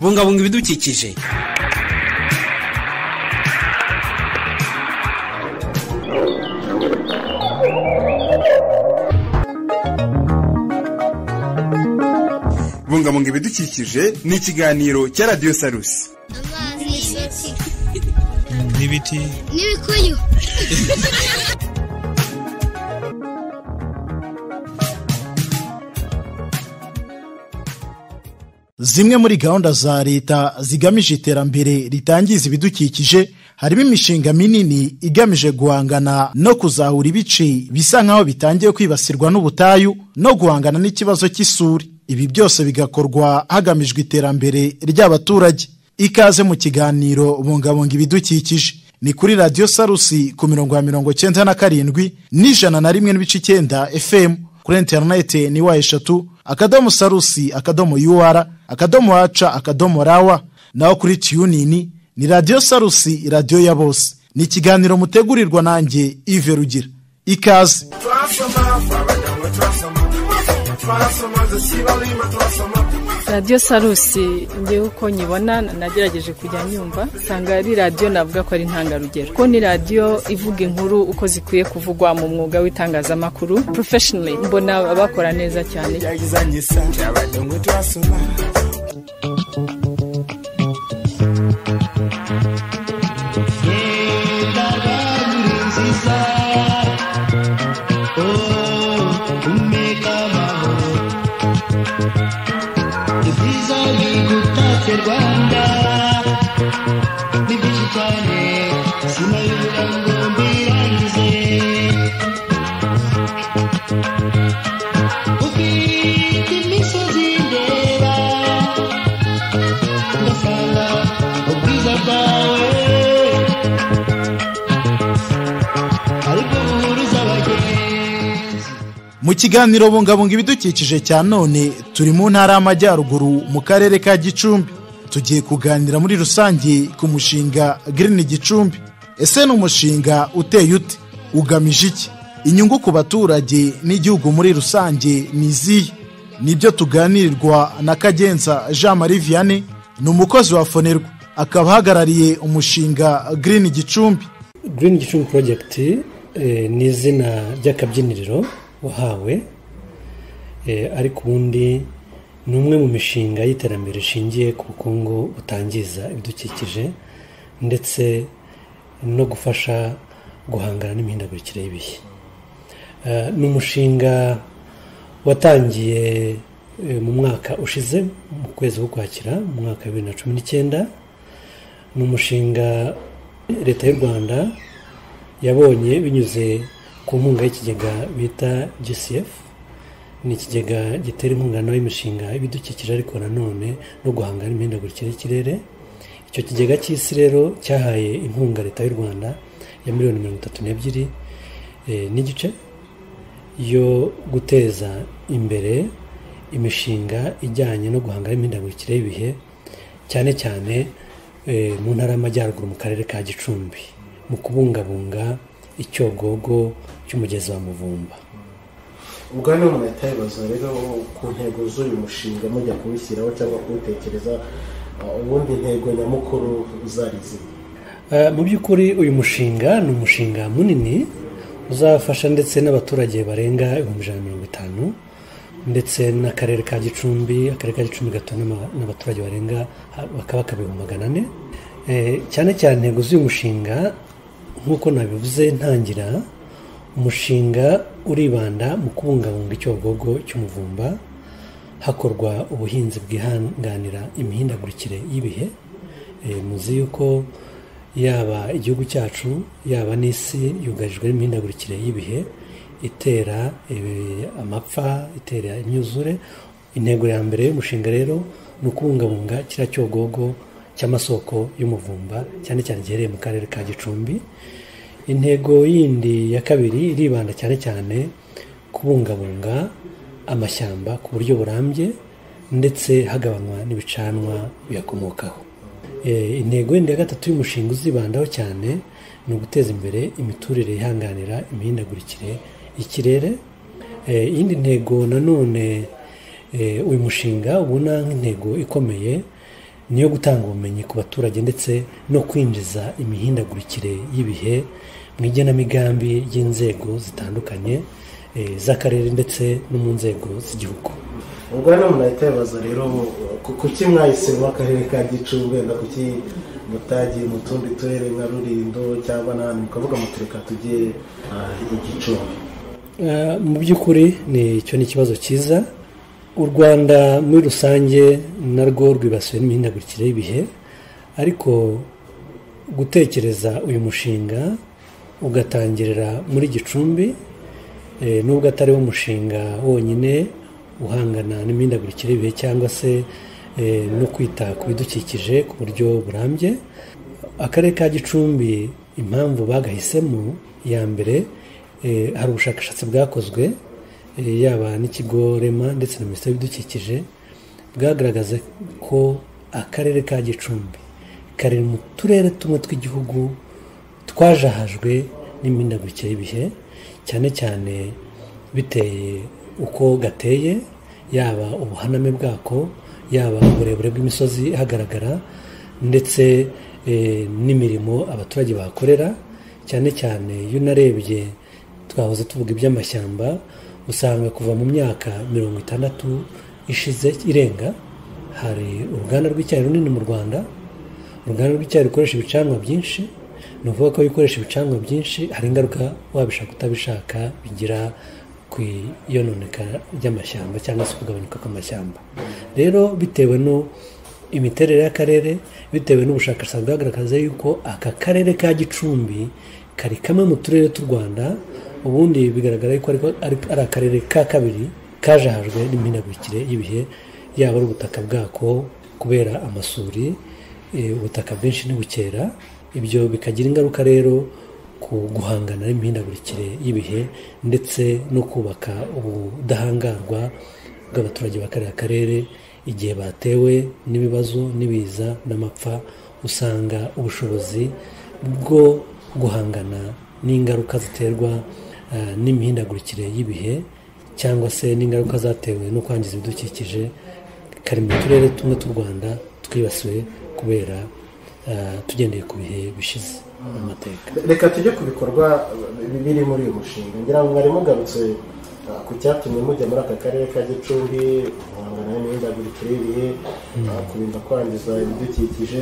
bungabunga ibidukikije bungabunga ibidukikije ni ikiganiro cya radiyo sarusi amazi n'ibiti n'ibikuyu zimwe muri gahunda za leta zigamije iterambere ritangiza ibidukikije harimo imishinga minini igamije guhangana no kuzahura ibice bisa nk'aho bitangiye kwibasirwa n'ubutayu no guhangana n'ikibazo cy'isuri ibi byose bigakorwa hagamijwe iterambere ry'abaturage ikaze mu kiganiro bungabunga ibidukikije ni kuri radiyo sarusi ku mirongo ya mirongo cyenda na karindwi n'ijana na rimwe n'ibice icyenda efemu kuri interineti ni wa eshatu akadomo sarusi akadomo yuwara akadomo waca akadomo rawa naho kuri tiyunini ni radiyo sarusi radiyo ya bose ni ikiganiro mutegurirwa nanjye ive rugira ikaze radiyo sarusi ngewe uko nyibona nagerageje kujya nyumva usanga ari radiyo navuga ko ari intangarugero kuko ni radiyo ivuga inkuru uko zikwiye kuvugwa mu mwuga w'itangazamakuru porofeshinali mbona bakora neza cyane mu kiganiro bungabunga ibidukikije cya none turi mu ntara y'amajyaruguru mu karere ka gicumbi tugiye kuganira muri rusange ku mushinga girini gicumbi ese ni umushinga uteye ute ugamije iki inyungu ku baturage n'igihugu muri rusange ni izihe nibyo tuganirirwa na kagenza jean marie vianney ni umukozi wa fonerwa akaba ahagarariye umushinga girini gicumbi Green Gicumbi Project eh, ni izina ry'akabyiniriro wahawe eh, ariko ubundi ni umwe mu mishinga y'iterambere rishingiye ku bukungu butangiza ibidukikije ndetse no gufasha guhangana n'imihindagurikire y'ibihe Eh, ni umushinga watangiye eh, mu mwaka ushize mu kwezi k'ukwakira mu mwaka wa bibiri na cumi n'icyenda ni umushinga leta y'u rwanda yabonye binyuze ku nkunga y'ikigega bita gcf ni ikigega gitera inkunga nawe imishinga y'ibidukikije ariko nanone no guhangana n'imihindagurikire y'ikirere icyo kigega cy'isi rero cyahaye inkunga leta y'u rwanda ya miliyoni mirongo itatu n'ebyiri eh, n'igice yo guteza imbere imishinga ijyanye no guhangana n'imihindagurikire y'ibihe cyane cyane eh, mu ntara y'amajyaruguru mu karere ka gicumbi mu kubungabunga icyogogo cy'umugezi wa muvumba ubwo hano murahita bibaza rero ku ntego z'uyu mushinga mujya kuwushyiraho cyangwa kuwutekereza uh, ubundi intego nyamukuru zari zihe Eh, mu by'ukuri uyu mushinga ni umushinga munini uzafasha ndetse n'abaturage barenga ibihumbi ijana na mirongo itanu ndetse n'akarere ka gicumbi akarere ka gicumbi gatuwe n'ama- n'abaturage barenga ha- bakabaka ibihumbi magana ane Eh, cyane cyane intego z'uyu mushinga nk'uko nabivuze ntangira umushinga uribanda mu kubungabunga icyogogo cy'umuvumba hakorwa ubuhinzi bwihanganira imihindagurikire y'ibihe Eh, muzi yuko yaba igihugu cyacu yaba n'isi yugarijwe n'imihindagurikire y'ibihe itera eh, amapfa itera imyuzure intego ya mbere y'umushinga rero ni ukubungabunga kiriya cyogogo cy'amasoko y'umuvumba cyane cyane giherereye mu karere ka gicumbi intego yindi ya kabiri iribanda cyane cyane kubungabunga amashyamba ku buryo burambye ndetse hagabanywa n'ibicanwa biyakomokaho Eh, intego yindi ya gatatu y'umushinga uzibandaho cyane ni uguteza imbere imiturire yihanganira imihindagurikire y'ikirere Eh, iyindi ntego nanone eh, uyu mushinga ubona nk'intego ikomeye ni iyo gutanga ubumenyi ku baturage ndetse no kwinjiza imihindagurikire y'ibihe mu igenamigambi ry'inzego zitandukanye eh, z'akarere ndetse no mu nzego z'igihugu ubwo hano murahita bibaza rero ku- kuki mwahisemo akarere ka gicumbi wenda kuki mutagi mu tundi turere nka rurindo cyangwa n'ahandi mukavuga mutureka tugiye ah, i gicumbi Eh, mu by'ukuri ni icyo ni ikibazo cyiza u rwanda muri rusange narwo rwibasiwe n'imihindagurikire y'ibihe ariko gutekereza uyu mushinga ugatangirira muri gicumbi eh, nubwo atari wo mushinga wonyine uhangana n'imihindagurikire y'ibihe cyangwa se eh, no kwita ku bidukikije ku buryo burambye akarere ka gicumbi impamvu bagahisemo ya mbere eh, hari ubushakashatsi bwakozwe eh, yaba n'ikigo rema ndetse na minisiteri y'ibidukikije bwagaragaza ko akarere ka gicumbi kari mu turere tumwe tw'igihugu twajahajwe n'imihindagurikire y'ibihe cyane cyane biteye uko gateye yaba ubuhaname bwako yaba uburebure bw'imisozi ihagaragara ndetse eh, n'imirimo abaturage bahakorera cyane cyane iyo unarebye twahoze tuvuga iby'amashyamba usanga kuva mu myaka mirongo itandatu ishize irenga hari uruganda rw'icyayi runini mu rwanda uruganda rw'icyayi rukoresha ibicanwa byinshi ni ukuvuga ko iyo ukoresha ibicanwa byinshi hari ingaruka wabishaka utabishaka bigira ku iyononeka ry'amashyamba cyangwa se kugabanuka kw'amashyamba rero bitewe no imiterere y'akarere bitewe n'ubushakashatsi bwagaragaza yuko aka karere ka gicumbi kari kamwe mu turere tw'u rwanda ubundi bigaragara yuko ariko ari ari akarere ka kabiri kajahajwe n'imihindagurikire y'ibihe yaba ari ubutaka bwako kubera amasuri eh, ubutaka bwinshi ntibukera ibyo bikagira ingaruka rero ku guhangana n'imihindagurikire y'ibihe ndetse no kubaka ubudahangarwa bw'abaturage ba kariya karere igihe batewe n'ibibazo n'ibiza n'amapfa usanga ubushobozi bwo guhangana n'ingaruka ziterwa eh, n'imihindagurikire y'ibihe cyangwa se n'ingaruka zatewe no kwangiza ibidukikije kari mu turere tumwe tw'u rwanda twibasiwe kubera eh, tugendeye ku bihe bishize mu mateka reka tujye ku bikorwa bi- biri muri uyu mushinga ngira ngo mwari mugarutse ah, ku cyatumye mujya muri aka karere ka gicumbi guhangana n'imihindagurikire y'ibihe ah, kurinda kwangiza ibidukikije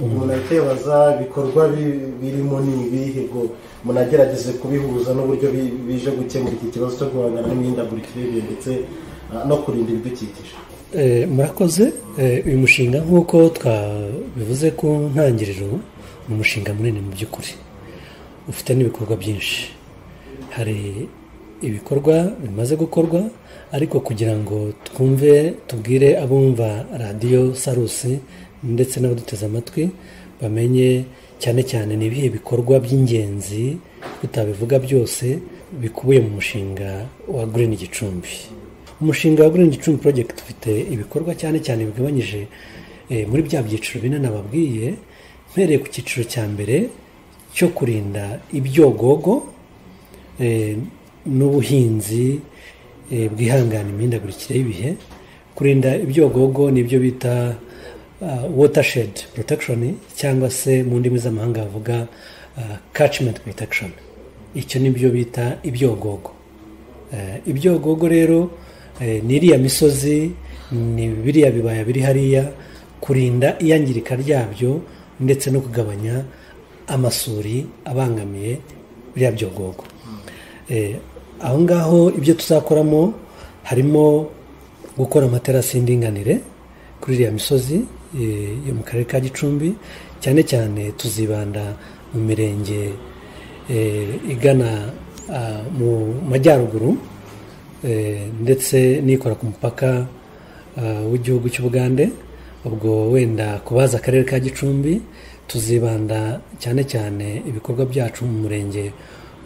umuntu ahita yibaza ibikorwa bi- birimo ni ibihe ngo munagerageze kubihuza n'uburyo bi- bije gukemura iki kibazo cyo guhangana n'imihindagurikire y'ibihe ndetse ah, no kurinda ibidukikije Eh, murakoze Eh, uyu mushinga nk'uko twabivuze ku ntangiriro ni umushinga munini mu by'ukuri ufite n'ibikorwa byinshi hari ibikorwa bimaze gukorwa ariko kugira ngo twumve tubwire abumva radiyo sarusi ndetse n'abaduteze amatwi bamenye cyane cyane ni ibihe bikorwa by'ingenzi tutabivuga byose bikubiye mu mushinga wa Green Gicumbi umushinga wa Green Gicumbi Project ufite ibikorwa cyane cyane bigabanyije eh, muri bya byiciro bine nababwiye mpereye ku cyiciro cya mbere cyo kurinda ibyogogo eh, n'ubuhinzi eh, bwihangana imihindagurikire y'ibihe kurinda ibyogogo nibyo bita ah, watershed protection cyangwa se mu ndimi z'amahanga bavuga ah, catchment protection icyo nibyo bita ibyogogo Eh, ibyogogo rero eh, ni iriya misozi ni biriya bibaya biri hariya kurinda iyangirika ryabyo ndetse no kugabanya amasuri abangamiye biriya byogogo Eh, aho ngaho ibyo tuzakoramo harimo gukora amaterasi y'indinganire kuri iriya misozi eh, yo mu karere ka gicumbi cyane cyane tuzibanda mu mirenge eh, igana ah, mu majyaruguru eh, ndetse n'ikora ku mupaka ah, w'igihugu cy'ubugande ubwo wenda ku baza akarere ka gicumbi tuzibanda cyane cyane ibikorwa byacu mu murenge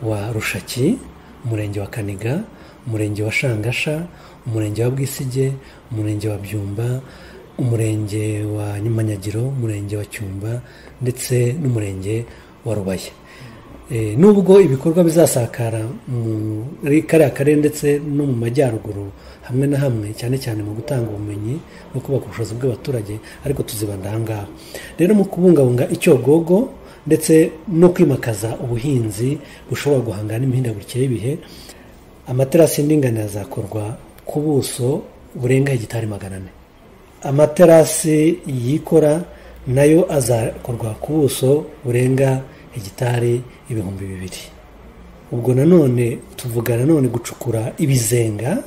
wa rushaki umurenge wa kaniga umurenge wa shangasha umurenge wa bwisige umurenge wa byumba umurenge wa nyumanyagiro umurenge wa cyumba ndetse n'umurenge wa rubaye Eh, nubwo ibikorwa bizasakara muri kariya karere ndetse no mu majyaruguru hamwe na hamwe cyane cyane mu gutanga ubumenyi no kubaka ubushobozi bw'abaturage ariko tuzibanda aha ngaha rero mu kubungabunga icyogogo ndetse no kwimakaza ubuhinzi bushobora guhangana n'imihindagurikire y'ibihe amaterasi y'indinganire azakorwa ku buso burenga hegitari magana ane amaterasi yikora nayo azakorwa ku buso burenga hegitari ibihumbi bibiri ubwo nanone tuvuga nanone gucukura ibizenga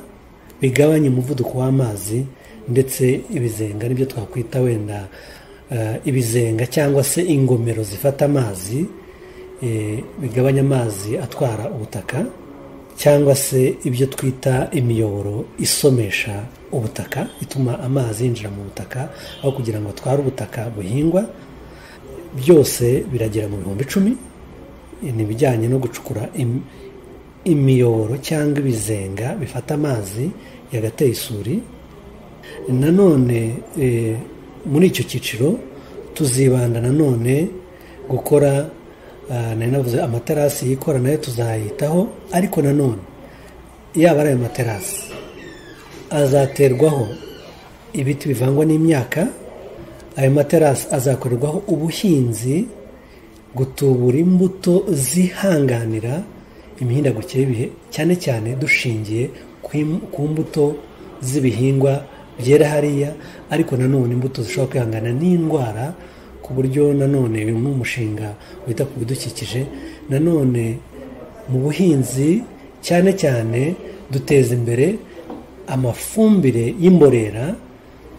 bigabanya umuvuduko w'amazi ndetse ibizenga nibyo twakwita wenda eh, ibizenga cyangwa se ingomero zifata amazi eh, bigabanya amazi atwara ubutaka cyangwa se ibyo twita imiyoboro isomesha ubutaka ituma amazi yinjira mu butaka aho kugira ngo atware ubutaka buhingwa byose biragera mu bihumbi icumi ni ibijyanye no gucukura im- imiyoboro cyangwa ibizenga bifata amazi yagateye isuri nanone eh, muri icyo cyiciro tuzibanda nanone gukora ah, nari navuze amaterasi yikora nayo tuzayitaho ariko nanone yaba ari ayo materasi azaterwaho ibiti bivangwa n'imyaka ayo materasi azakorerwaho ubuhinzi gutubura imbuto zihanganira imihindagurikire y'ibihe cyane cyane dushingiye ku im- ku mbuto z'ibihingwa byera hariya ariko nanone imbuto zishobora kwihangana n'indwara ku buryo nanone uyu ni umushinga wita ku bidukikije nanone mu buhinzi cyane cyane duteza imbere amafumbire y'imborera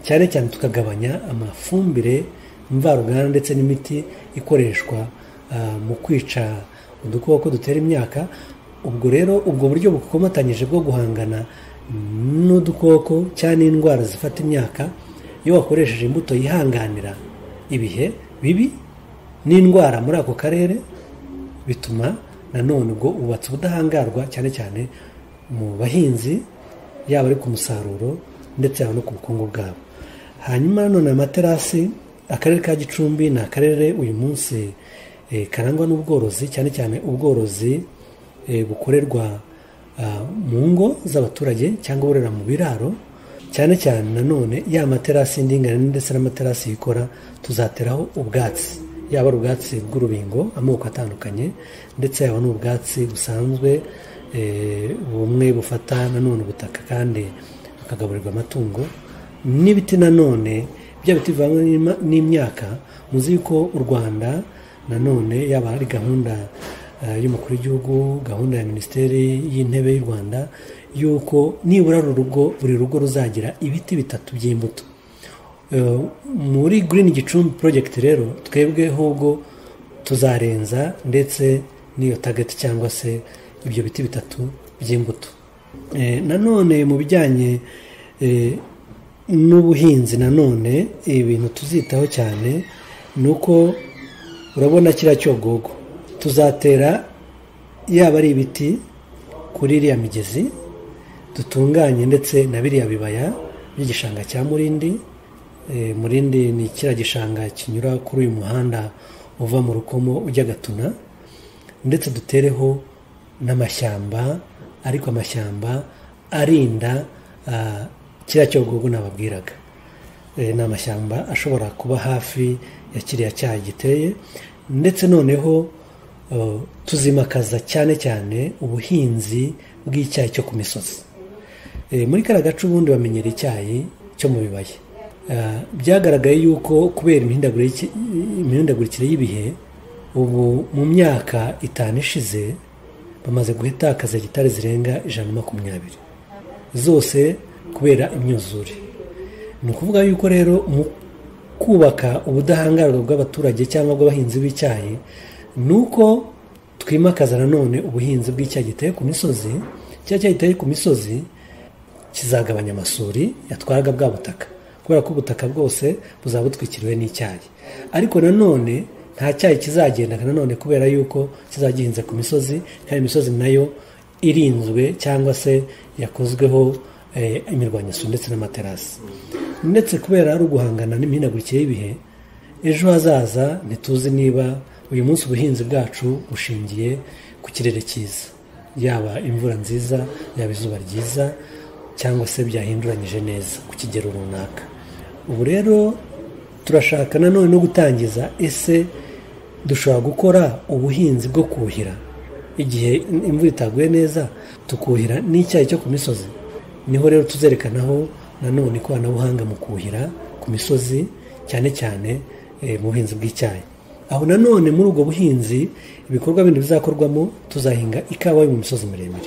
cyane cyane tukagabanya amafumbire mvaruganda ndetse n'imiti ikoreshwa ah, mu kwica udukoko dutera imyaka ubwo rero ubwo buryo bukomatanyije bwo guhangana n'udukoko cyane indwara zifata imyaka iyo wakoresheje imbuto yihanganira ibihe bibi n'indwara muri ako karere bituma nanone ubwo ubatse ubudahangarwa cyane cyane mu bahinzi yaba ari ku musaruro ndetse yaba no ku bukungu bwabo hanyuma nanone amaterasi akarere ka gicumbi ni akarere uyu munsi eh, karangwa n'ubworozi cyane cyane ubworozi eh, bukorerwa ah, mu ngo z'abaturage cyangwa borera mu biraro cyane cyane nanone ya materasi y'indinganire ndetse n'amaterasi yikora tuzateraho ubwatsi yaba ari ubwatsi bw'urubingo amoko atandukanye ndetse yaba n'ubwatsi busanzwe eh, bumwe bufata nanone ubutaka kandi bukagaburirwa amatungo n'ibiti nanone bya biti bivangwa n'ima- n'imyaka muzi yuko u rwanda nanone yaba ari gahunda eh, y'umukuru w'igihugu gahunda ya minisiteri y'intebe y'u rwanda y'uko nibura uru rugo buri rugo ruzagira ibiti bitatu by'imbuto Eh, muri Green Gicumbi Project rero twebwe ahubwo tuzarenza ndetse n'iyo target cyangwa se ibyo biti bitatu by'imbuto Eh, nanone mu bijyanye eh, n'ubuhinzi nanone ibintu tuzitaho cyane ni uko urabona kiriya cyogogo tuzatera yaba ari ibiti kuri iriya migezi dutunganye ndetse na biriya bibaya by'igishanga cya murindi Eh, murindi ni kiriya gishanga kinyura kuri uyu muhanda uva mu rukomo ujya gatuna ndetse dutereho n'amashyamba ariko amashyamba arinda ah, kiriya cyogogo nababwiraga Eh, ni amashyamba ashobora kuba hafi ya kiriya cyaha giteye ndetse noneho eh, tuzimakaza cyane cyane ubuhinzi bw'icyayi cyo ku misozi Eh, muri kariya gace ubundi bamenyera icyayi cyo mu bibaya Ah, byagaragaye yuko kubera imihindaguriki- imihindagurikire y'ibihe ubu mu myaka itanu ishize bamaze guhetakaza hegitari zirenga ijana na makumyabiri zose kubera imyuzure ni ukuvuga yuko rero mu kubaka ubudahangarwa bw'abaturage cyangwa bw'abahinzi b'icyayi ni uko twimakaza nanone ubuhinzi bw'icyayi giteye ku misozi cya cyayi giteye ku misozi kizagabanya amasuri yatwaraga bwa butaka kubera ko ubutaka bwose buzaba butwikiriwe n'icyayi ariko nanone nta cyayi kizagendana nanone kubera yuko kizajya gihinze ku misozi kandi imisozi nayo irinzwe cyangwa se yakozweho eh, imirwanyasuri ndetse n'amaterasi ndetse kubera ari uguhangana n'imihindagurikire y'ibihe ejo hazaza ntituzi niba uyu munsi ubuhinzi bwacu bushingiye ku kirere cyiza yaba imvura nziza yaba izuba ryiza cyangwa se byahinduranyije neza ku kigero runaka ubu rero turashaka nanone no gutangiza ese dushobora gukora ubuhinzi bwo kuhira igihe imvura itaguye neza tukuhira n'icyayi cyo ku misozi niho rero tuzerekanaho nanone ikoranabuhanga mu kuhira ku misozi cyane cyane eh, mu buhinzi bw'icyayi aho nanone muri ubwo buhinzi ibikorwa bindi bizakorwamo tuzahinga ikawa yo mu misozi miremire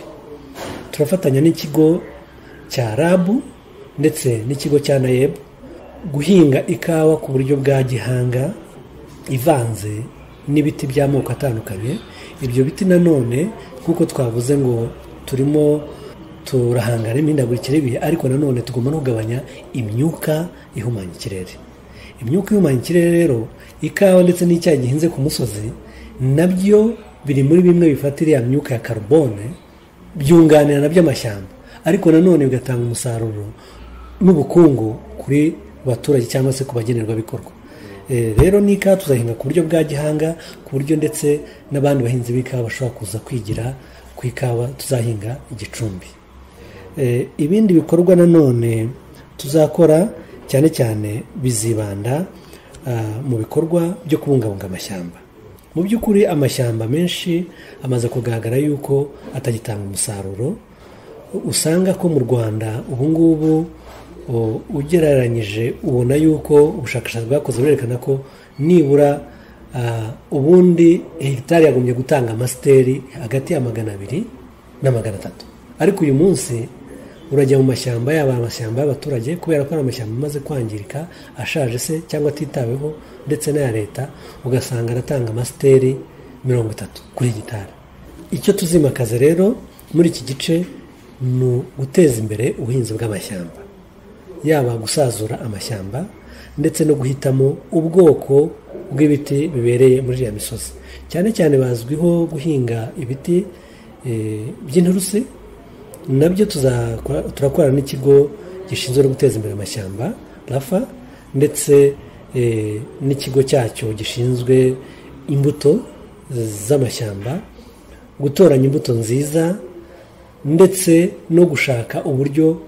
turafatanya n'ikigo cya rabu ndetse n'ikigo cya nayebu guhinga ikawa ku buryo bwa gihanga ivanze n'ibiti by'amoko atandukanye ibyo biti nanone nk'uko twavuze ngo turimo turahangana n'imihindagurikire y'ibihe ariko nanone tugomba no kugabanya imyuka ihumanya ikirere imyuka ihumanya ikirere rero ikawa ndetse n'icyayi gihinze ku musozi nabyo biri muri bimwe bifatira iriya myuka ya karubone byunganira nabyo amashyamba ariko nanone bigatanga umusaruro n'ubukungu kuri baturage cyangwa se ku bagenerwabikorwa Eh, rero n'ikawa tuzahinga ku buryo bwa gihanga ku buryo ndetse n'abandi bahinzi b'ikawa bashobora kuza kwigira ku ikawa tuzahinga igicumbi Eh, ibindi bikorwa nanone tuzakora cyane cyane bizibanda ah, mu bikorwa byo kubungabunga amashyamba mu by'ukuri amashyamba menshi amaze kugaragara yuko atagitanga umusaruro usanga ko mu rwanda ubu ngubu o- ugereranyije ubona yuko ubushakashatsi bwakoze burerekana ko nibura ah, ubundi hegitari yagombye gutanga amasiteri hagati ya magana abiri na magana atatu ariko uyu munsi urajya mu mashyamba yaba amashyamba y'abaturage kubera ko ari amashyamba amaze kwangirika ashaje se cyangwa atitaweho ndetse n'aya leta ugasanga aratanga amasiteri mirongo itatu kuri hegitari icyo tuzimakaza rero muri iki gice ni uguteza imbere ubuhinzi bw'amashyamba yaba gusazura amashyamba ndetse no guhitamo ubwoko bw'ibiti bibereye muri iriya misozi cyane cyane bazwiho guhinga ibiti eh, by'inturusi nabyo tuzakora- turakorana n'ikigo gishinzwe no guteza imbere amashyamba rafa ndetse eh, n'ikigo cyacyo gishinzwe imbuto z'amashyamba gutoranya imbuto nziza ndetse no gushaka uburyo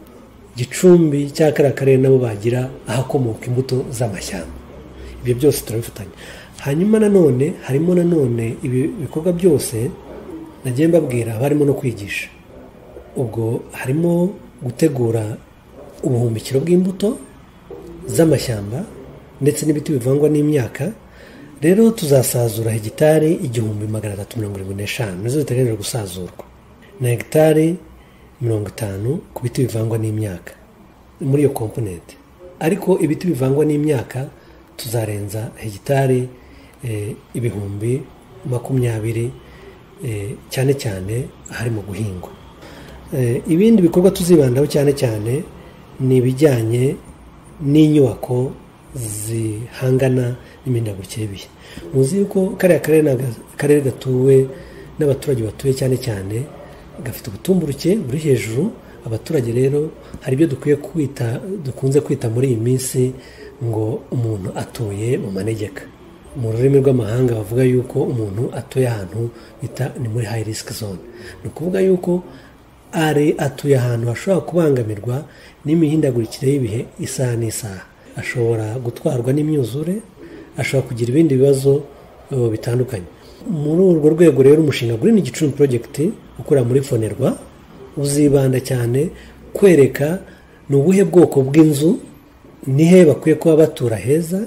gicumbi cya kariya karere nabo bagira ahakomoka imbuto z'amashyamba ibyo byose turabifatanya hanyuma nanone harimo nanone ibi bikorwa byose nagiye mbabwira haba harimo no kwigisha ubwo harimo gutegura ubuhumbikiro bw'imbuto z'amashyamba ndetse n'ibiti bivangwa n'imyaka rero tuzasazura hegitari igihumbi magana atatu mirongo irindwi n'eshanu nizo ziteganijwe gusazurwa na hegitari mirongo itanu ku biti bivangwa n'imyaka muri iyo komponente ariko ibiti bivangwa n'imyaka tuzarenza hegitari eh, ibihumbi makumyabiri eh, cyane cyane harimo guhingwa Eh, ibindi bikorwa tuzibandaho cyane cyane ni ibijyanye n'inyubako zihangana n'imihindagurikire y'ibihe muzi yuko kariya karere ni aga- akarere gatuwe n'abaturage batuye cyane cyane gafite ubutumburuke buri hejuru abaturage rero hari ibyo dukwiye kwita dukunze kwita muri iyi minsi ngo umuntu atuye mu manegeka mu rurimi rw'amahanga bavuga yuko umuntu atuye ahantu bita ni muri high risk zone ni ukuvuga yuko ari atuye ahantu hashobora kubangamirwa n'imihindagurikire y'ibihe isaha n'isaha ashobora gutwarwa n'imyuzure ashobora kugira ibindi bibazo eh, bitandukanye muri urwo rwego rero umushinga Green Gicumbi Project ukora muri Fonerwa uzibanda cyane kwereka ni ubuhe bwoko bw'inzu nihe bakwiye kuba batura heza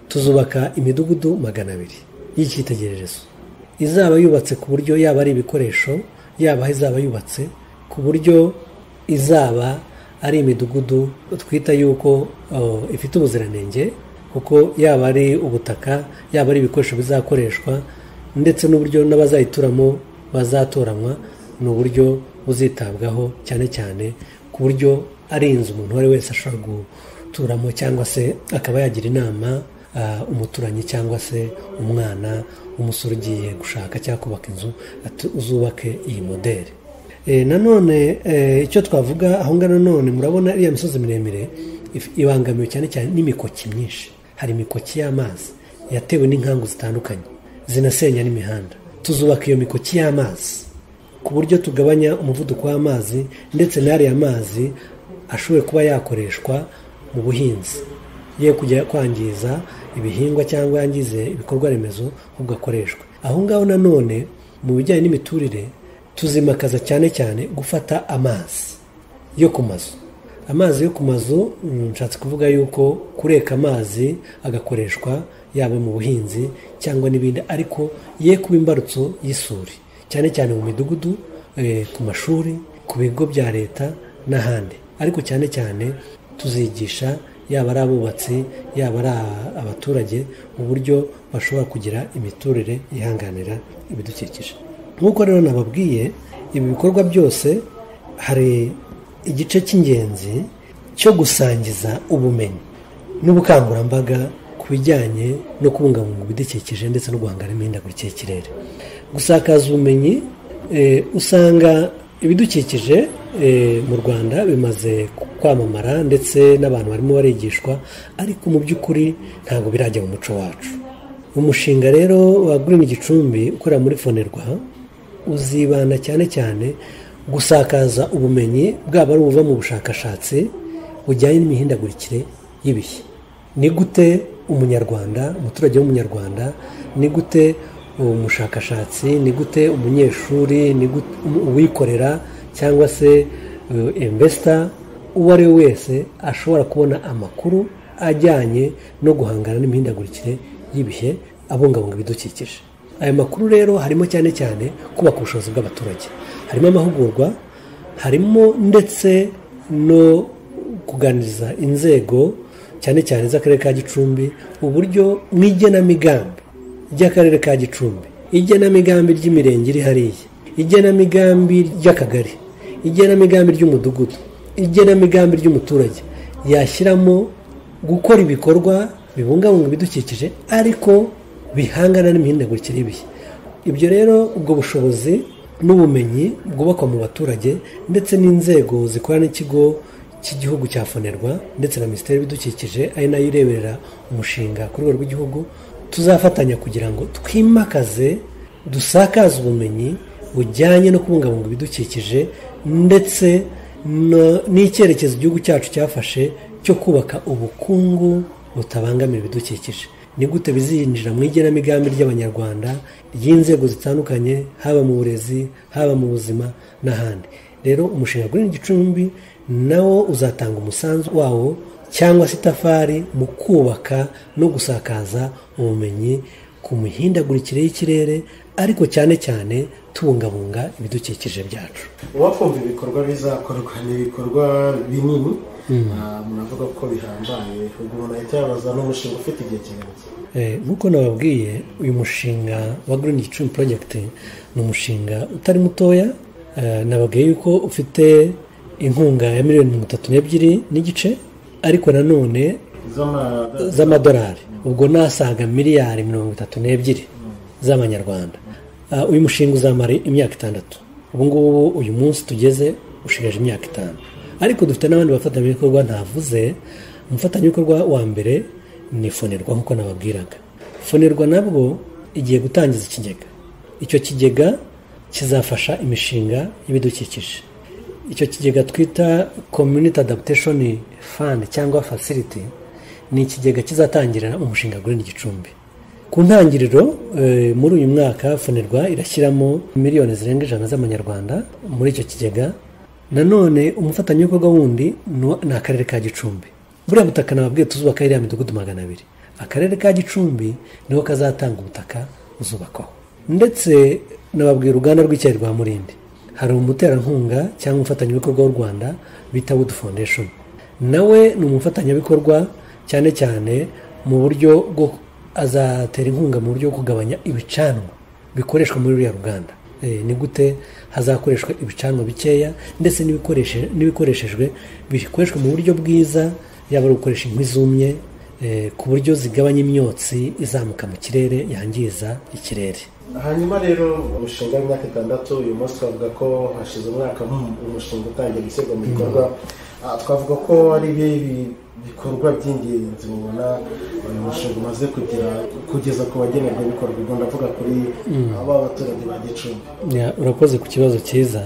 tuzubaka imidugudu magana abiri y'icyitegererezo izaba yubatse ku buryo yaba ari ibikoresho yaba aho izaba yubatse ku buryo izaba ari imidugudu twita yuko oh, ifite ubuziranenge kuko yaba ari ubutaka yaba ari ibikoresho bizakoreshwa ndetse n'uburyo n'abazayituramo bazatoranywa ni uburyo buzitabwaho cyane cyane ku buryo ari inzu umuntu uwo ari we wese ashobora guturamo cyangwa se akaba yagira inama ah, umuturanyi cyangwa se umwana w'umusore ugiye gushaka cyangwa kubaka inzu ati uzubake iyi modeli E, nanone e, icyo twavuga aho ngaho nanone murabona iriya misozi miremire if- ibangamiwe cyane cyane n'imikoki myinshi hari imikoki y'amazi yatewe n'inkangu zitandukanye zinasenya n'imihanda tuzubaka iyo mikoki y'amazi ku buryo tugabanya umuvuduko w'amazi ndetse n'ariya mazi ashobora kuba yakoreshwa mu buhinzi ye kujya kwangiza ibihingwa cyangwa yangize ibikorwa remezo ahubwo akoreshwa aho ngaho nanone mu bijyanye n'imiturire tuzimakaza cyane cyane gufata amazi yo ku mazu amazi yo ku mazu mm, nshatse kuvuga yuko kureka amazi agakoreshwa yaba mu buhinzi cyangwa n'ibindi ariko ye kuba imbarutso y'isuri cyane cyane mu midugudu eh, ku mashuri ku bigo bya leta n'ahandi ariko cyane cyane tuzigisha yaba ari abubatsi yaba ari a- abaturage mu buryo bashobora kugira imiturire ihanganira ibidukikije nk'uko rero nababwiye ibi bikorwa byose hari igice cy'ingenzi cyo gusangiza ubumenyi n'ubukangurambaga ku bijyanye no kubungabunga ibidukikije ndetse no guhangana n'imihindagurikire y'ikirere gusakaza ubumenyi eh, usanga ibidukikije eh, mu rwanda bimaze kwamamara ndetse n'abantu barimo barigishwa ariko mu by'ukuri ntabwo birajya mu muco wacu umushinga rero wa Green Gicumbi ukorera muri Fonerwa uzibanda cyane cyane gusakaza ubumenyi bwaba ari ubuva mu bushakashatsi bujyanye n'imihindagurikire y'ibihe ni gute umunyarwanda umuturage w'umunyarwanda ni gute umushakashatsi ni gute umunyeshuri ni gute um- uwikorera cyangwa se invesita uwo ari we wese ashobora kubona amakuru ajyanye no guhangana n'imihindagurikire y'ibihe abungabunga ibidukikije aya makuru rero harimo cyane cyane kubaka ubushobozi bw'abaturage harimo amahugurwa harimo ndetse no kuganiriza inzego cyane cyane z'akarere ka gicumbi uburyo mu igenamigambi ry'akarere ka gicumbi igenamigambi ry'imirenge iri hariya igenamigambi ry'akagari igenamigambi ry'umudugudu igenamigambi ry'umuturage yashyiramo gukora ibikorwa bibungabunga ibidukikije ariko bihangana n'imihindagurikire y'ibihe ibyo rero ubwo bushobozi n'ubumenyi bwubakwa mu baturage ndetse n'inzego zikorana n'ikigo cy'igihugu cya fonerwa ndetse na minisiteri y'ibidukikije ari nayo ireberera umushinga ku rwego rw'igihugu tuzafatanya kugira ngo twimakaze dusakaze ubumenyi bujyanye no kubungabunga ibidukikije ndetse no- n'icyerekezo igihugu cyacu cyafashe cyo kubaka ubukungu butabangamira ibidukikije ni gute bizinjira mu igenamigambi ry'abanyarwanda ry'inzego zitandukanye haba mu burezi haba mu buzima n'ahandi rero umushinga Green gicumbi nawo uzatanga umusanzu wawo cyangwa se itafari mu kubaka no gusakaza ubumenyi ku mihindagurikire y'ikirere ariko cyane cyane tubungabunga ibidukikije byacu wakumva ibikorwa bizakorwa ni ibikorwa binini Ah, munavuga ko bihambaye ubwo umuntu ahita yabaza n'umushinga ufite igihe kirekire Eh, nk'uko nababwiye uyu mushinga wa Green Gicumbi Project ni umushinga utari mutoya Eh, nababwiye yuko ufite inkunga ya miliyoni mirongo itatu n'ebyiri n'igice ariko nanone z'ama- z'amadolari ubwo nasaga miliyari mirongo itatu n'ebyiri z'amanyarwanda Ah, uyu mushinga uzamara imyaka itandatu ubu ngubu uyu munsi tugeze ushigaje imyaka itanu ariko dufite n'abandi bafatanyabikorwa ntavuze umufatanyabikorwa wa mbere ni fonerwa nk'uko nababwiraga fonerwa nabwo igiye gutangiza ikigega icyo kigega kizafasha imishinga y'ibidukikije icyo kigega twita community adaptation fund cyangwa facility ni ikigega kizatangira umushinga Green Gicumbi ku ntangiriro eh, muri uyu mwaka fonerwa irashyiramo miliyoni zirenga ijana z'amanyarwanda muri icyo kigega nanone umufatanyabikorwa wundi ni- ni akarere ka gicumbi buriya butaka nababwiye tuzubaka iriya midugudu magana abiri akarere ka gicumbi niho kazatanga ubutaka buzubakwaho ndetse nababwiye uruganda rw'icyayi rwa murindi hari umuterankunga cyangwa umufatanyabikorwa w'u rwanda bita wood foundation nawe ni umufatanyabikorwa cyane cyane mu buryo bwo azatera inkunga mu buryo bwo kugabanya ibicanwa bikoreshwa muri ruriya ruganda Eh, ni gute hazakoreshwa ibicanwa bikeya ndetse n'ibikoreshe- n'ibikoreshejwe bikoreshwa mu buryo bwiza yaba ari ugukoresha inkwi zumye eh, ku buryo zigabanya imyotsi izamuka mu kirere yangiza ikirere hanyuma rero umushinga w'imyaka itandatu uyu munsi bavuga ko hashize umwaka mu- umushinga utangiye gushyirwa mu bikorwa Ah, twavuga ko ari ibi- bikorwa by'ingenzi mubona uyu mushinga umaze kugira kugeza ku bagenerwabikorwa ubwo ndavuga kuri aba baturage ba gicumbi Ya, urakoze ku kibazo cyiza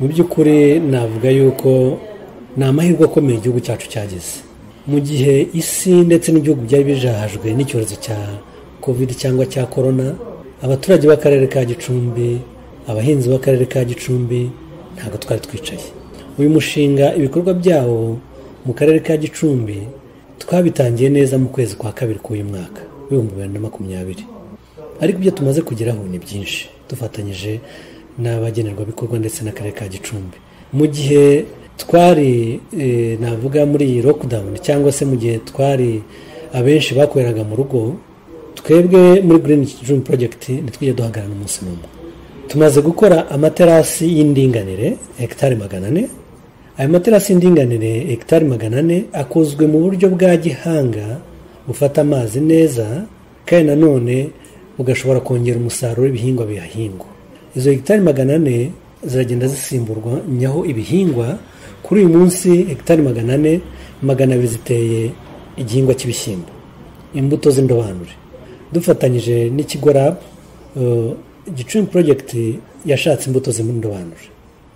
mu by'ukuri navuga yuko ni amahirwe akomeye igihugu cyacu cyageze mu gihe isi ndetse n'ibihugu byari bijahajwe n'icyorezo cya covid cyangwa cya korona abaturage b'akarere ka gicumbi abahinzi b'akarere ka gicumbi ntabwo twari twicaye uyu mushinga ibikorwa byawo mu karere ka gicumbi twabitangiye neza mu kwezi kwa kabiri k'uyu mwaka w'ibihumbi bibiri na makumyabiri ariko ibyo tumaze kugeraho ni byinshi dufatanyije n'abagenerwabikorwa ndetse n'akarere ka gicumbi mu gihe twari e, navuga muri iyi lockdown cyangwa se mu gihe twari abenshi bakoreraga mu rugo twebwe muri green gicumbi project ntitwige duhagarara umunsi n'umwe tumaze gukora amaterasi y'indinganire hegitari magana ane ayo materasi y'indinganire hegitari magana ane akozwe mu buryo bwa gihanga bufata amazi neza kandi nanone bugashobora kongera umusaruro w'ibihingwa bihahingwa izo hegitari magana ane ziragenda zisimburwa nyaho ibihingwa kuri uyu munsi hegitari magana ane magana abiri ziteye igihingwa cy'ibishyimbo imbuto z'indobanure dufatanyije n'ikigo rab gicumbi porojegiti yashatse imbuto z'indobanure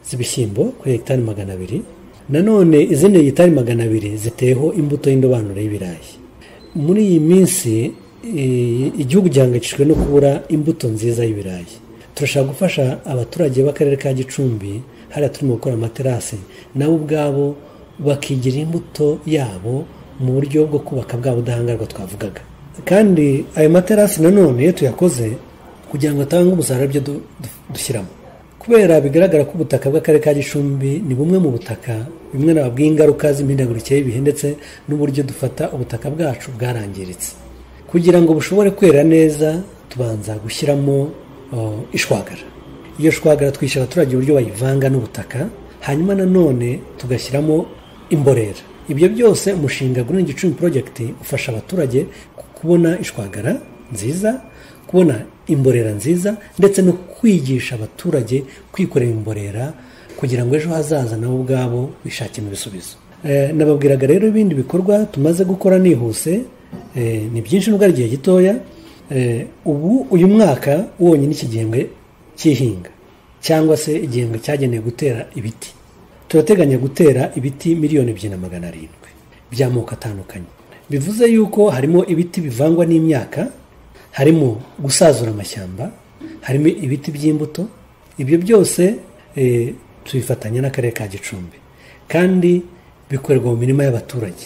z'ibishyimbo kuri hegitari magana abiri nanone izindi hegitari magana abiri ziteyeho imbuto y'indobanure y'ibirayi muri iyi minsi i- igihugu gihangayikishijwe no kubura imbuto nziza y'ibirayi turashaka gufasha abaturage b'akarere ka gicumbi hariya turimo gukora amaterasi nabo ubwabo bakigira imbuto yabo mu buryo bwo kubaka bwa budahangarwa twavugaga kandi ayo materasi nanone iyo tuyakoze kugira ngo atange umusaruro ibyo du- du- dushyiramo kubera bigaragara ko ubutaka bw'akarere ka gicumbi ni bumwe mu butaka bimwe na bw'ingaruka z'imihindagurikire y'ibihe ndetse n'uburyo dufata ubutaka bwacu bwarangiritse kugira ngo bushobore kwera neza tubanza gushyiramo uh, ishwagara iyo shwagara twishyura abaturage uburyo bayivanga n'ubutaka hanyuma nanone tugashyiramo imborera ibyo byose umushinga Green Gicumbi Project ufasha abaturage kubona ishwagara nziza kubona imborera nziza ndetse no kwigisha abaturage kwikorera imborera kugira ngo ejo hazaza nabo ubwabo bishakemo ibisubizo Eh, nababwiraga rero ibindi bikorwa tumaze gukora nihuse eh, ni byinshi nubwo ari igihe gitoya Eh, ubu uyu mwaka wonyine iki gihembwe cy'ihinga cyangwa se igihembwe cyagenewe gutera ibiti turateganya gutera ibiti miliyoni ebyiri na magana arindwi by'amoko atandukanye bivuze yuko harimo ibiti bivangwa n'imyaka harimo gusazura amashyamba harimo ibiti by'imbuto ibyo byose eh, tubifatanya n'akarere ka gicumbi kandi bikorerwa mu mirima y'abaturage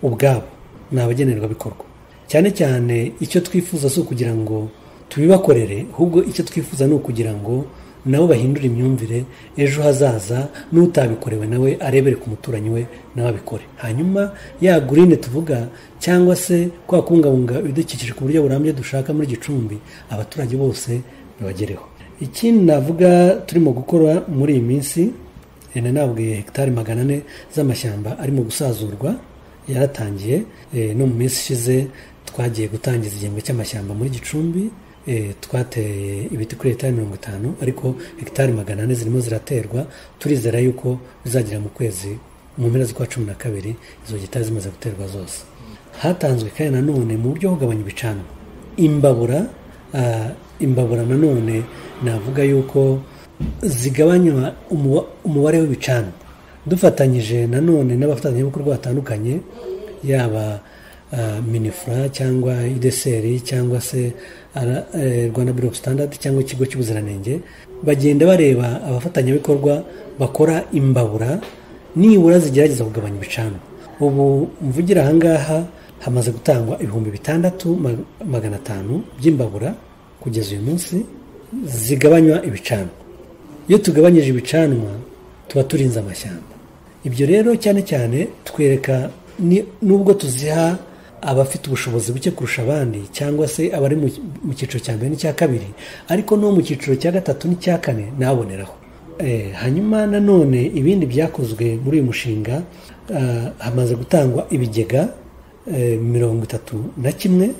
ubwabo ni abagenerwabikorwa cyane cyane icyo twifuza si ukugira ngo tubibakorere ahubwo icyo twifuza ni ukugira ngo nabo bahindure imyumvire ejo hazaza n'utabikorewe nawe arebere ku muturanyi we nawe abikore hanyuma ya gurine tuvuga cyangwa se kwa kubungabunga ibidukikije ku buryo burambye dushaka muri gicumbi abaturage bose bibagereho ikindi navuga turimo gukora muri iyi minsi ene nabwiye hegitari magana ane z'amashyamba arimo gusazurwa yaratangiye eh, no mu minsi ishize twagiye gutangiza igihembwe cy'amashyamba muri gicumbi eh, twateye ibiti kuri hegitari mirongo itanu ariko hegitari magana ane zirimo ziraterwa turizera yuko bizagera mu kwezi mu mpera z'ukwa cumi na kabiri izo hegitari zimaze guterwa zose hatanzwe kandi nanone mu buryo bwo kugabanya ibicanwa imbabura ah, imbabura nanone navuga yuko zigabanywa umuba- umubare w'ibicanwa dufatanyije nanone n'abafatanyabikorwa batandukanye yaba ah, minifura cyangwa ideseri cyangwa se ara- eh, rwanda biro standard cyangwa ikigo cy'ubuziranenge bagenda bareba abafatanyabikorwa bakora imbabura nibura zigerageza kugabanya ibicanwa ubu mvugira ahangaha hamaze gutangwa ibihumbi bitandatu ma- magana atanu by'imbabura kugeza uyu munsi zigabanywa ibicanwa iyo tugabanyije ibicanwa tuba turinze amashyamba ibyo rero cyane cyane twereka ni- nubwo tuziha abafite ubushobozi buke kurusha abandi cyangwa se abari mu mu cyiciro cya mbere n'icya kabiri ariko no mu cyiciro cya gatatu n'icya kane naboneraho Eh, hanyuma nanone ibindi byakozwe muri uyu mushinga ah, hamaze gutangwa ibigega eh, mirongo itatu na kimwe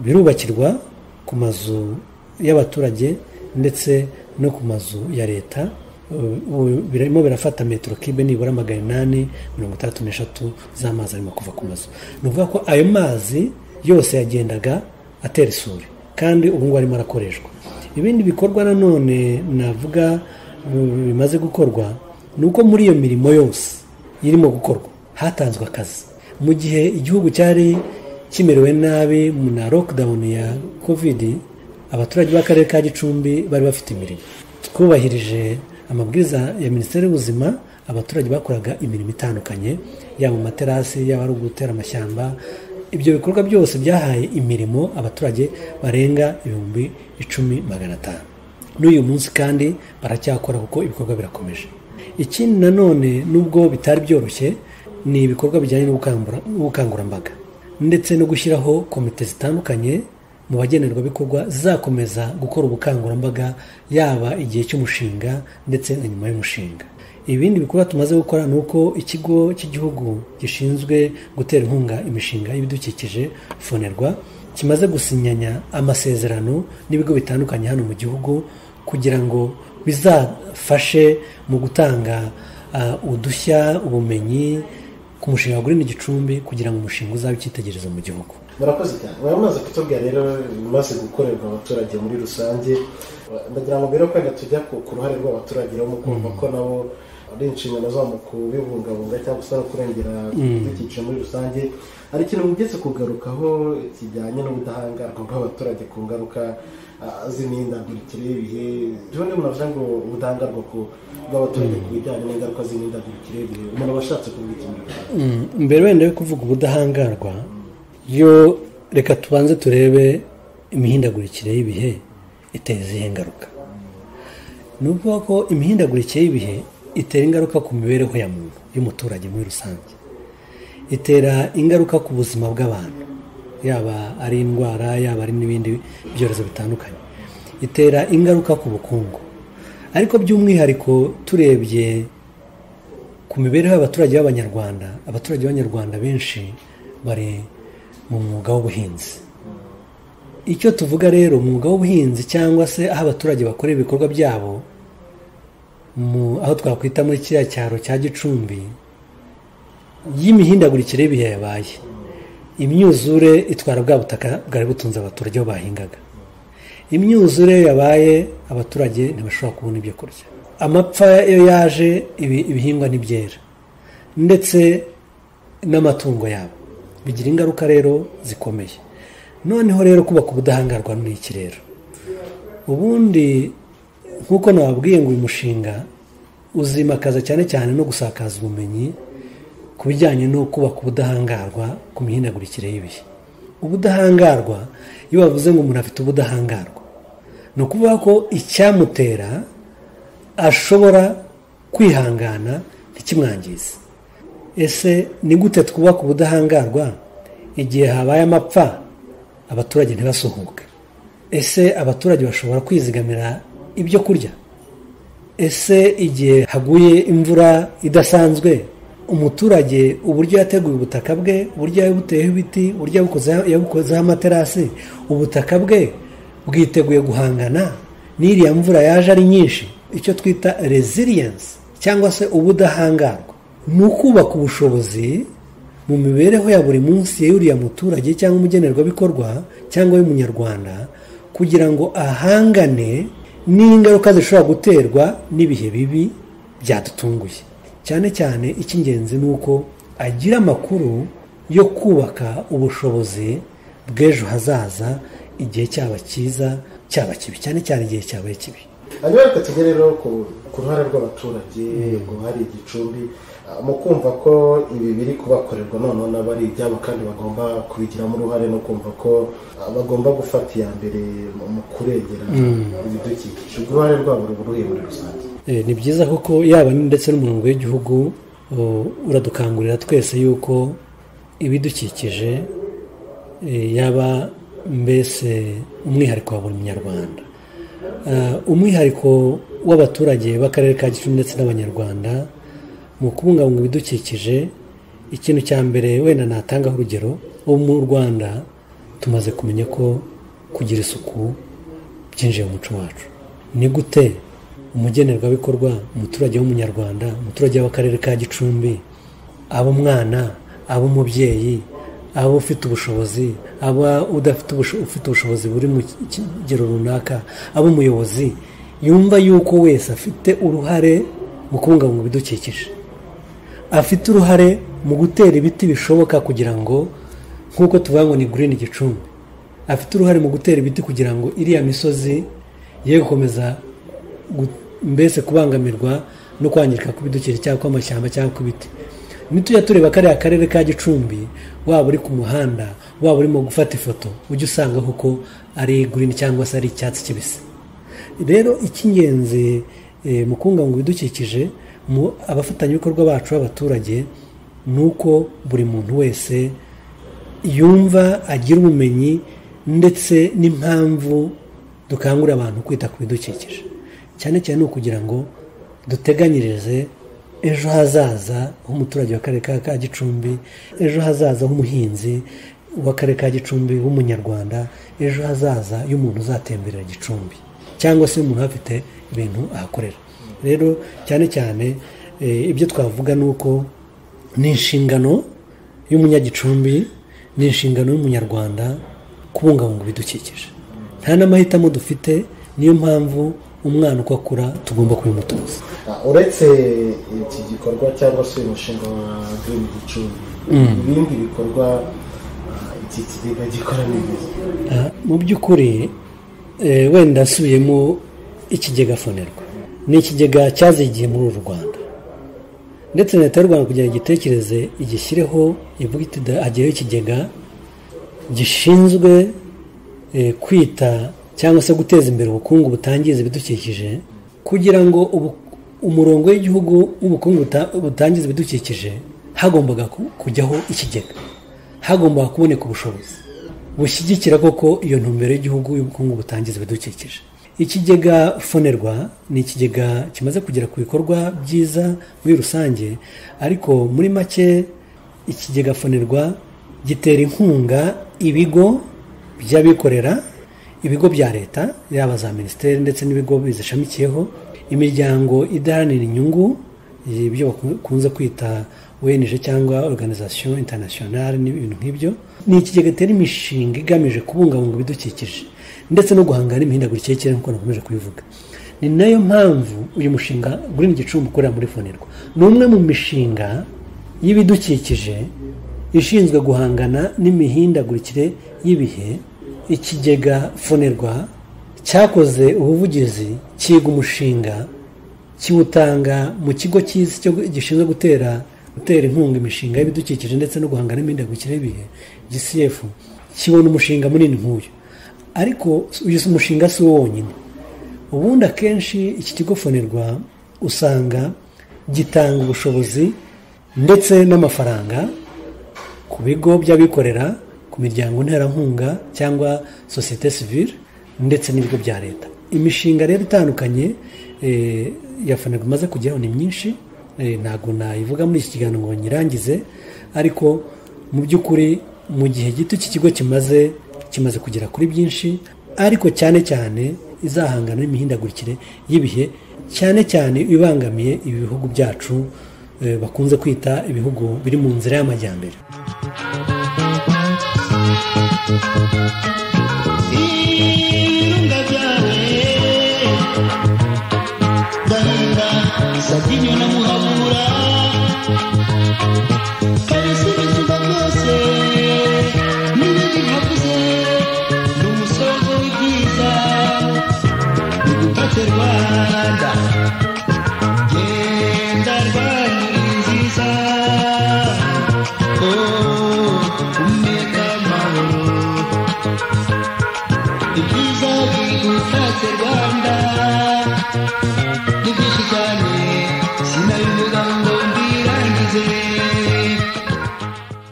birubakirwa ku mazu y'abaturage ndetse no ku mazu ya leta ubu birimo birafata metero kibe nibura magana inani mirongo itandatu n'eshatu z'amazi arimo kuva ku mazu ni ukuvuga ko ayo mazi yose yagendaga atera isuri kandi ubu ngubu arimo arakoreshwa ibindi bikorwa nanone navuga mm, bimaze gukorwa ni uko muri iyo mirimo yose irimo gukorwa hatanzwe akazi mu gihe igihugu cyari kimerewe nabi mu na lockdown ya kovidi abaturage b'akarere ka gicumbi bari bafite imirimo twubahirije amabwiriza ya minisiteri y'ubuzima abaturage bakoraga imirimo itandukanye yaba amaterasi yaba ari ugutera amashyamba ibyo bikorwa byose byahaye imirimo abaturage barenga ibihumbi icumi magana atanu n'uyu munsi kandi baracyakora kuko ibikorwa birakomeje ikindi nanone nubwo bitari byoroshye ni ibikorwa bijyanye n'ubukangura- n'ubukangurambaga ndetse no gushyiraho komite zitandukanye mu bagenerwabikorwa zizakomeza gukora ubukangurambaga yaba igihe cy'umushinga ndetse na nyuma y'umushinga ibindi bikorwa tumaze gukora ni uko ikigo cy'igihugu gishinzwe gutera inkunga imishinga y'ibidukikije fonerwa kimaze gusinyanya amasezerano n'ibigo bitandukanye hano mu gihugu kugira ngo bizafashe mu gutanga ah, udushya ubumenyi ku mushinga wa Green Gicumbi kugira ngo umushinga uzabe icyitegererezo mu gihugu murakoze cyane muramaze kutubwira rero ibimaze gukorerwa abaturage muri rusange ndagira ngo mbere kwenda tujya ku ku ruhare rw'abaturage rero mu kumva ko nabo ari inshingano zabo kubibungabunga cyangwa se no kurengera ibidukikije muri rusange hari ikintu mugeze kugarukaho kijyanye n'ubudahangarwa bw'abaturage ku ngaruka ah, z'imihindagurikire y'ibihe byo ni munavuze ngo ubudahangarwa ku- bw'abaturage ku bijyanye n'ingaruka z'imihindagurikire y'ibihe umuntu aba ashatse kuvuga ikintu Mm, mbere wenda yo kuvuga ubudahangarwa yo reka tubanze turebe imihindagurikire y'ibihe itera izihe ngaruka ni ukuvuga ko imihindagurikire y'ibihe itera ingaruka ku mibereho ya muntu y'umuturage muri rusange itera ingaruka ku buzima bw'abantu yaba ari indwara yaba ari n'ibindi byorezo bitandukanye itera ingaruka ku bukungu ariko by'umwihariko turebye ku mibereho y'abaturage b'abanyarwanda abaturage b'abanyarwanda benshi bari mu mwuga w'ubuhinzi icyo tuvuga rero umwuga w'ubuhinzi cyangwa se aho abaturage bakorera ibikorwa byabo mu aho twakwita muri kiriya cyaro cya gicumbi y'imihindagurikire y'ibihe yabaye imyuzure itwara bwa butaka bwari butunze abaturage aho bahingaga imyuzure yabaye abaturage ntibashobora kubona ibyo kurya amapfa iyo yaje ibi- ibihingwa ntibyera ndetse n'amatungo yabo bigira ingaruka rero zikomeye noneho rero kubaka ubudahangarwa ni iki rero ubundi nk'uko nababwiye ngo uyu mushinga uzimakaza cyane cyane no gusakaza ubumenyi ku bijyanye no kubaka ubudahangarwa ku mihindagurikire y'ibihe ubudahangarwa iyo bavuze ngo umuntu afite ubudahangarwa ni ukuvuga ko icyamutera ashobora kwihangana ntikimwangize ese ni gute twubaka ubudahangarwa igihe habaye amapfa abaturage ntibasuhuke ese abaturage bashobora kwizigamira ibyo kurya ese igihe haguye imvura idasanzwe umuturage uburyo yateguye ubutaka bwe uburyo yabuteyeho ibiti uburyo yabukozeho- yabukozeho amaterasi ubutaka bwe bwiteguye guhangana n'iriya mvura yaje ari nyinshi icyo twita resilience cyangwa se ubudahangarwa ni ukubaka ubushobozi mu mibereho ya buri munsi y'uriya muturage cyangwa umugenerwabikorwa cyangwa y'umunyarwanda kugira ngo ahangane n'ingaruka zishobora guterwa n'ibihe bibi byadutunguye cyane cyane icy'ingenzi ni uko agira amakuru yo kubaka ubushobozi bw'ejo hazaza igihe cyaba cyiza cyaba kibi cyane cyane igihe cyabaye kibi hanyuma reka tujye rero ku- ku ruhare rw'abaturage ngo hari igicumbi ah, mu kumva ko ibi biri kubakorerwa noneho nabo ari ibyabo kandi bagomba kubigiramo uruhare no kumva ko ah, bagomba gufata iya mbere mu- mu kurengera ibidukikije ubwo uruhare rwabo ruba uruhe muri rusange Eh, ni byiza kuko yaba ndetse n'umurongo w'igihugu u- uradukangurira twese yuko ibidukikije eh, yaba mbese umwihariko wa buri munyarwanda Ah, umwihariko w'abaturage b'akarere ka gicumbi ndetse n'abanyarwanda mu kubungabunga ibidukikije ikintu cya mbere wenda natangaho urugero ubu mu rwanda tumaze kumenya ko kugira isuku byinjiye mu muco wacu ni gute umugenerwabikorwa umuturage w'umunyarwanda umuturage w'akarere ka gicumbi aba umwana aba umubyeyi aba ufite ubushobozi aba udafite ubusho- ufite ubushobozi buri mu kigero runaka aba umuyobozi yumva yuko wese afite uruhare mu kubungabunga ibidukikije afite uruhare mu gutera ibiti bishoboka kugira ngo nk'uko tuvuga ngo ni girini gicumbi afite uruhare mu gutera ibiti kugira ngo iriya misozi ye gukomeza gu- mbese kubangamirwa no kwangirika kw'ibidukikije cyangwa kw'amashyamba cyangwa kw'ibiti nitujya tureba kariya karere ka gicumbi waba uri ku muhanda waba urimo gufata ifoto ujya usanga kuko ari girini cyangwa se ari icyatsi kibisi rero icy'ingenzi eh, mu kubungabunga ibidukikije mu abafatanyabikorwa bacu b'abaturage ni uko buri muntu wese yumva agira ubumenyi ndetse n'impamvu dukangurira abantu kwita ku bidukikije cyane cyane ni ukugira ngo duteganyirize ejo hazaza h'umuturage w'akarere ka ka gicumbi ejo hazaza h'umuhinzi w'akarere ka gicumbi w'umunyarwanda ejo hazaza y'umuntu uzatemberera gicumbi cyangwa se umuntu afite ibintu ahakorera rero cyane cyane eh, ibyo twavuga ni uko ni inshingano y'umunyagicumbi ni inshingano y'umunyarwanda kubungabunga ibidukikije nta n'amahitamo dufite niyo mpamvu umwana uko akura tugomba kubimutoza Ah, uretse iki gikorwa cyangwa se umushinga wa girini gicumbi ibindi bikorwa ah, iki kigega gikora ni byiza Ah, mu by'ukuri eh, wenda nsubiyemo ikigega fonerwa ni ikigega cyazigiye muri uru rwanda ndetse na leta y'u rwanda kugira ngo igitekereze igishyireho ivuga iti "Da- hagiyeho ikigega gishinzwe eh, kwita cyangwa se guteza imbere ubukungu butangiza ibidukikije kugira ngo ubu- umurongo w'igihugu w'ubukungu buta- butangiza ibidukikije hagombaga ku- kujyaho ikigega hagombaga kuboneka ubushobozi bushyigikira koko iyo ntumbero y'igihugu y'ubukungu butangiza ibidukikije ikigega fonerwa ni ikigega kimaze kugera ku bikorwa byiza muri rusange ariko muri make ikigega fonerwa gitera inkunga ibigo by'abikorera ibigo bya leta yaba za minisiteri ndetse n'ibigo bizishamikiyeho imiryango idaharanira inyungu ibyo bakunze kwita ONG cyangwa organisation internationale n'ibintu nk'ibyo ni ikigega gitera imishinga igamije kubungabunga ibidukikije ndetse no guhangana n'imihindagurikire y'ikirere nk'uko nakomeje kubivuga ni nayo mpamvu uyu mushinga Green Gicumbi ukorera muri Fonerwa ni umwe mu mishinga y'ibidukikije ishinzwe guhangana n'imihindagurikire y'ibihe ikigega fonerwa cyakoze ubuvugizi cyiga umushinga kiwutanga mu kigo cy'isi cyo gishinzwe gutera gutera inkunga imishinga y'ibidukikije ndetse no guhangana n'imihindagurikire y'ibihe GCF kibona umushinga munini nk'uyu ariko uyu si umushinga si wo wonyine ubundi akenshi iki kigo fonerwa usanga gitanga ubushobozi ndetse n'amafaranga ku bigo by'abikorera ku miryango nterankunga cyangwa sosiyete sivile ndetse n'ibigo bya leta imishinga rero itandukanye eh, ya fonerwa imaze kugeraho ni myinshi eh, ntabwo nayivuga muri iki kiganiro ngo nyirangize ariko mu by'ukuri mu gihe gito iki kigo kimaze kimaze kugera kuri byinshi ariko cyane cyane izahangana n'imihindagurikire y'ibihe cyane cyane ibangamiye ibi bihugu byacu eh, bakunze kwita ibihugu biri mu nzira y'amajyambere Rwanda genda Rwanda uri nziza oh umeka amahoro ibyiza bigutatse Rwanda ni byinshi cyane sinabivuga ngo mbirangize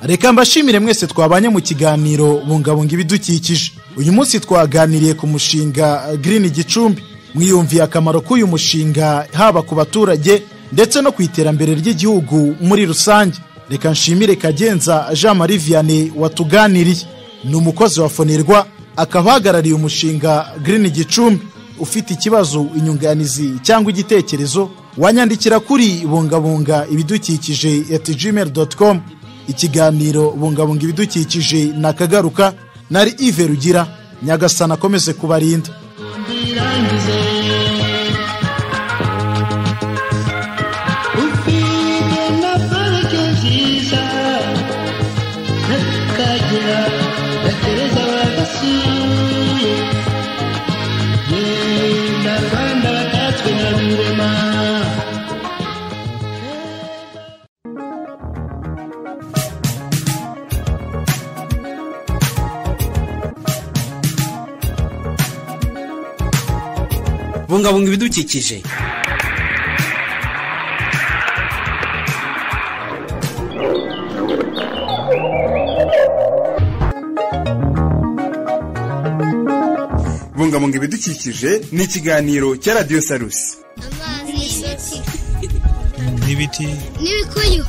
reka mbashimire mwese twabanye mu kiganiro bungabunga ibidukikije uyu munsi twaganiriye ku mushinga girini gicumbi mwiyumviye akamaro k'uyu mushinga haba ku baturage ndetse no ku iterambere ry'igihugu muri rusange reka nshimire kagenza jean marie vianney watuganiriye ni umukozi wa fonerwa akaba ahagarariye umushinga girini gicumbi ufite ikibazo inyunganizi cyangwa igitekerezo wanyandikira kuri bungabunga ibidukikije at gmail com ikiganiro bungabunga ibidukikije nakagaruka nari ive rugira nyagasana akomeze kubarinda ufite na parike nziza n'akagira gatereza bagasuye yenda rwanda batatswe na rurema bungabunga ibidukikije bungabunga ibidukikije ni ikiganiro cya radiyo salusi amazi y'isukika n'ibiti n'ibikuyu